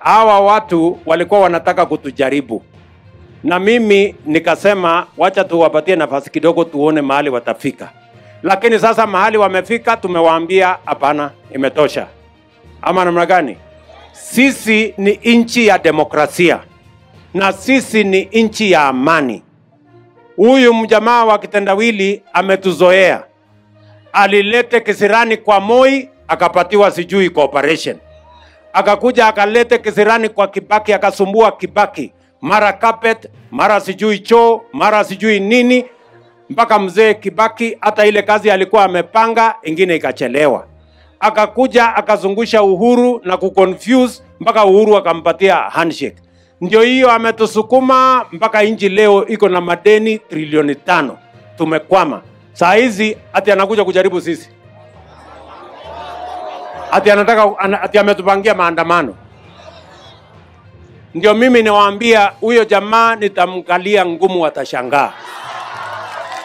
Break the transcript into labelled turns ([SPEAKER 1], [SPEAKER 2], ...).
[SPEAKER 1] hawa watu walikuwa wanataka kutujaribu, na mimi nikasema wacha tuwapatie nafasi kidogo, tuone mahali watafika. Lakini sasa mahali wamefika, tumewaambia hapana, imetosha. Ama namna gani? Sisi ni nchi ya demokrasia na sisi ni nchi ya amani. Huyu mjamaa wa kitendawili ametuzoea, alilete kisirani kwa Moi akapatiwa sijui cooperation, akakuja akalete kisirani kwa Kibaki akasumbua Kibaki, mara carpet, mara sijui choo, mara sijui nini, mpaka mzee Kibaki hata ile kazi alikuwa amepanga ingine ikachelewa. Akakuja akazungusha Uhuru na kuconfuse mpaka Uhuru akampatia handshake. Ndio hiyo ametusukuma mpaka nchi leo iko na madeni trilioni tano. Tumekwama saa hizi, ati anakuja kujaribu sisi, ati anataka ana- ati ametupangia maandamano. Ndio mimi niwaambia huyo jamaa nitamkalia ngumu, watashangaa.